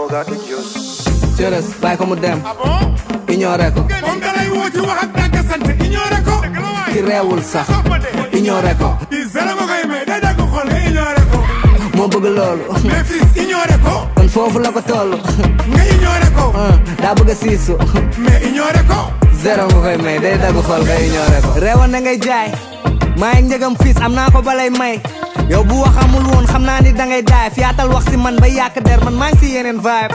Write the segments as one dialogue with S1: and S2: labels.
S1: got the juice.
S2: cërës bàyyi ko mu dem
S3: ah bon
S2: ignoré ko
S3: moom da lay woo ci wax ak dàgg sant ignoré ko
S2: ki reewul sax
S3: sox ma de
S2: ignoré ko
S3: di zéro nga koy may day dagg xol nga ignoré ko
S2: moo bëgg loolu
S3: mais fils ignoré ko
S2: kon foofu la ko toll
S3: nga ignoré ko
S2: daa bëgg a siisu
S3: mais ignoré ko
S2: zéro nga koy may day dagg xol nga ignoré ko reewoon na ngay jaay maa ngi njëgam fiis am naa ko balay may yow bu wax amul woon xam naa ni dangay daay fiyaatal wax si man ba yàq der man maa ngi si yeneen vibe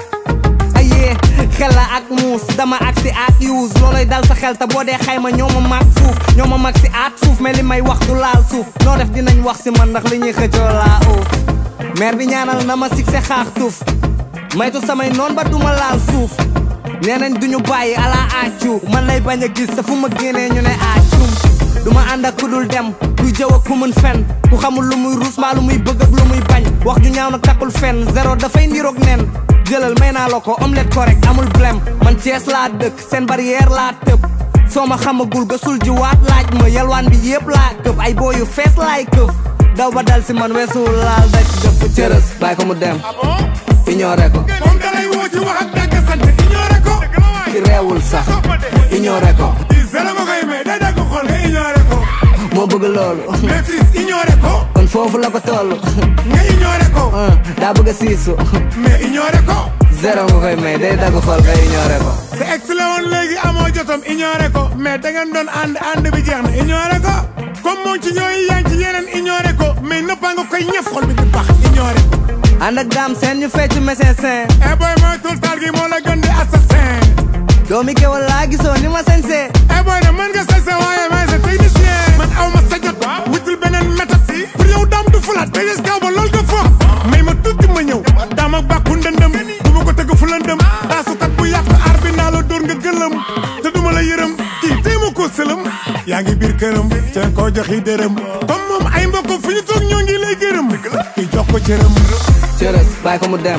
S2: ayee xel la ak muus dama ak si ak use looloy dal sa xel te boo dee xayma ñoo ma mag fuuf ñoo ma mag si aat suuf mais li may wax du laal suuf noo def dinañ wax si man ndax li ñuy xëccoo laa uuf maire bi ñaanal na ma succès xaax tuuf maytu samay noon ba duma laal suuf nee nañ duñu bàyyi ala accu man lay bañ a gis te fu ma génnee ñu ne accum duma ànd ak ku dul dem kuy jëw ak ku mën fen ku xamul lu muy ruus mbaa lu muy bëgg ak lu muy bañ wax ju ñaaw nag takkul fen zéro dafay niroog nen jëlal may naa la ko omelette correct amul blème man Cees laa dëkk seen barrière laa tëb soo ma xamagul gasul ji waat laaj ma yalwaan bi yëpp laa këf ay boo yu fees laay këf daw ba dal si man weesu laal daj dëpp cërës bàyyi ko mu dem
S3: ah bon
S2: ignoré ko
S3: moom da lay woo ci wax ak dàgg sant ignoré ko
S2: ki reewul sax
S3: sox ma de
S2: ignoré ko
S3: di zéro nga koy may day dagg xol nga ignoré ko
S2: moo bëgg loolu
S3: mais fils ignoré ko
S2: kon foofu la ko toll
S3: nga ignoré ko
S2: daa bëgg a siisu
S3: mais ignoré ko
S2: zéro nga koy may day dagg xol nga ignoré ko
S3: sa ex la woon léegi amoo jotom ignoré ko mais da ngeen doon ànd ànd bi jeex na ignoré ko comme moom ci ñooy yaa ngi ci yeneen ignoré ko mais nëppaa nga koy ñëf xol bi di bax ignoré ko
S2: ànd ak daam seen ñu fecc mécecin
S3: eh boy mooy tul taal gi moo la gën di assassin
S2: doomi kewal laa gisoo ni ma sañsee
S3: eh boy ne mën nga sa sa waaye maay sa technicien man aw ma sa jot wutul beneen méthode pour yow daam du fulaat te des kaw ba loolu nga fo may ma tuuti ma ñëw daam ak bàkku ndëndëm du ma ko tëgg fu lëndëm taasukat bu yàq aar bi naa la dóor nga gëlëm te duma la yërëm kii tey ma ko sëlëm yaa ngi biir këram te koo joxi dërëm comme moom ay mbokk fu ñu toog ñoo ngi lay gërëm kii jox ko cëram
S2: cërës bàyyi ko mu dem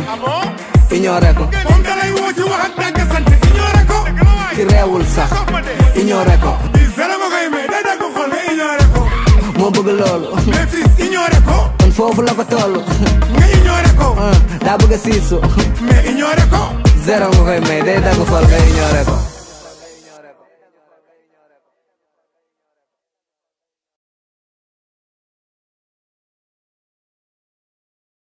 S2: ignoré ko
S3: moom dalay woo ci wax ak dàgg sant ignoré ko
S2: ki reewul sax ignoré ko
S3: di zéro nga koy may day dagg xol nga ignoré ko
S2: moo bëgg loolu
S3: mais fils ignoré ko
S2: kon foofu la ko toll
S3: nga ignoré ko
S2: daa bëgg a siisu
S3: mais ignoré ko
S2: zéro nga koy may day dagg xol nga ignoré ko